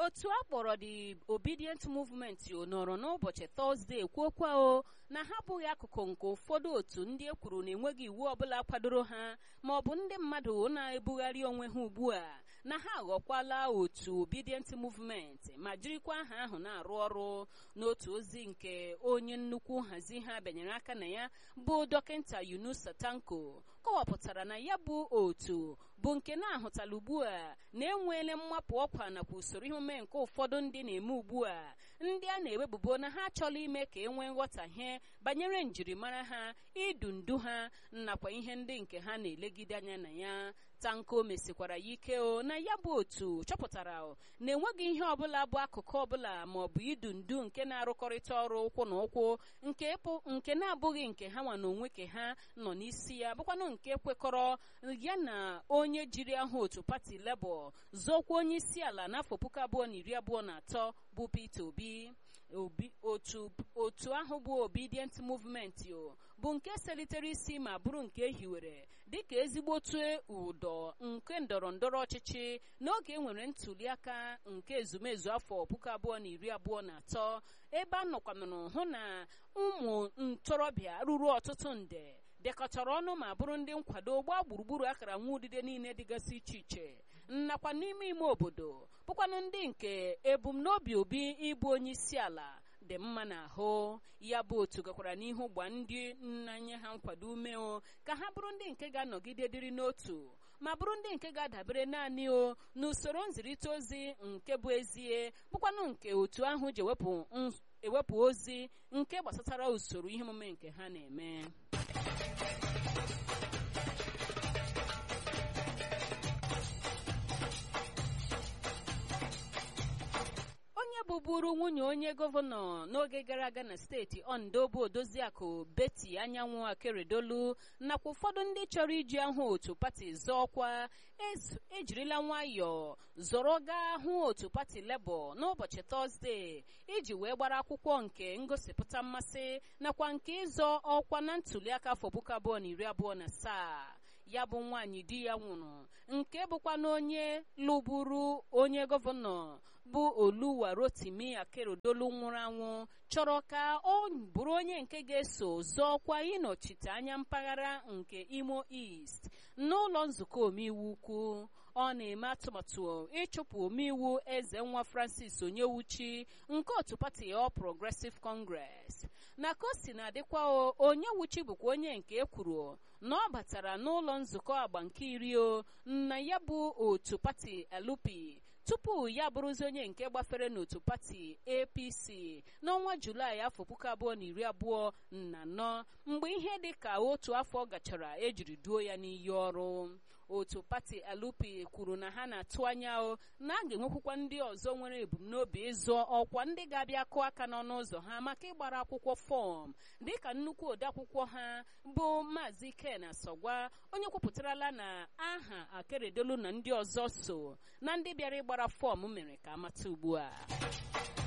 otu a kpọrọ the obedient movement nọrọ n'ụbọchị tọzdee kwuokwa o na ha abụghị akụkụ nke ụfọdụ otu ndị e kwuru na enweghị iwu ọbụla kwadoro ha ma ọ bụ ndị mmadụ na-ebugharị onwe ha ugbu a na ha aghọkwala otu obedient movement ma jirikwa aha ahụ na-arụ ọrụ n'otu ozi nke onye nnukwu nhazi ha bịanyere aka na ya bụ dọkịta Yunusa Tanko kọwapụtara na ya bụ otu bụ nke na-ahụtala ugbu a na-enweela mmapụ ọkwa nakwa usoro ihe omume nke ụfọdụ ndị na-eme ugbu a ndị a na-ewebubo na ha achọla ime ka e nwee nghọtahie banyere njirimara ha idu ndu ha nakwa ihe ndị nke ha na-elegide anya na ya tanko mesikwara ya ike o na ya bụ otu chọpụtara na enweghị ihe ọbụla bụ akụkụ ọbụla ma ọ bụ idu ndu nke na-arụkọrịta ọrụ ụkwụ na ụkwụ nke na-abụghị nke ha nwa na onwe ke ha nọ n'isi ya bụkwanụ nke kwekọrọ ya na onye jiri aha otu pati Labour zọkwa onye isi ala n'afọ puku abụọ na iri abụọ na atọ bụ Peter Obi otu otu ahụ bụ obedient movement o bụ nke selitere isi ma bụrụ nke ehiwere dịka ezigbotu ụdọ nke ndọrọ ndọrọ ọchịchị n'oge enwere ntuliaka nke ezumezu afọ puku abụọ na iri abụọ na atọ ebe a nọkwanụrụ hụ na ụmụ ntorobịa ruru ọtụtụ nde dekọtara ọnụ ma bụrụ ndị nkwado gbaa gburugburu akara nwa udide niile dịgasị iche iche nakwa n'ime ime obodo bụkwanụ ndị nke ebumnobi obi ịbụ onye isi ala dị mma n'ahụ ya bụ otu gakwara n'ihu gba ndị nnanye ha nkwado ume o ka ha bụrụ ndị nke ga-anọgide dịrị n'otu ma bụrụ ndị nke ga-adabere naanị o n'usoro nzirịta ozi nke bụ ezie bụkwanụ nke otu ahụ ji ewepụ ozi nke gbasatara usoro ihe omume nke ha na-eme onye bụburu nwunye onye gọvanọ n'oge gara aga na steeti ondo bụ odoziakụ beti anyanwụ akeredolu nakwa ụfọdụ ndị chọrọ iji ahụ otu pati zọọkwa ejirila nwayọọ zọrọ gaa hụ otu pati lebọ n'ụbọchị tọzdee iji wee gbara akwụkwọ nke ngosipụta mmasị nakwa nke ịzọ ọkwa na ntuliaka afọ puku abụọ na iri abụọ na asaa ya bụ nwaanyị di ya nwụrụ nke bụkwa na onye lụburu onye gọvanọ bụ oluwa rotimi akerodolu nwụrụ anwụ chọrọ ka ọ bụrụ onye nke ga-eso zọọkwa ịnọchite anya mpaghara nke imo east n'ụlọ nzukọ omeiwu ukwu ọ na-eme atụmatụ ịchụpụ omeiwu eze nwa francis onyewuchi nke otu pati All Progressive Congress na ka o si na-adịkwa onyewuchi bụkwa onye nke ekwuru na ọ batara n'ụlọ nzukọ agba nke iri o na ya bụ otu pati LP tupu ya bụrụzi onye nke gbafere n'otu pati apc n'ọnwa julaị afọ puku abụọ na iri abụọ na anọ mgbe ihe dị ka otu afọ gachara ejiri duo ya n'iyi ọrụ otu pati alupi kwuru na ha na-atụ anya o na a ga-enwekwukwa ndị ọzọ nwere ebumnobi ịzụ ọkwa ndị ga-abịa kụọ aka n'ọnụ ụzọ ha maka ịgbara akwụkwọ fọm dịka nnukwu odeakwụkwọ ha bụ maazị ken asọgwa onye kwupụtarala na aha akeredolu na ndị ọzọ so na ndị bịara ịgbara fọm mere ka amata ugbu a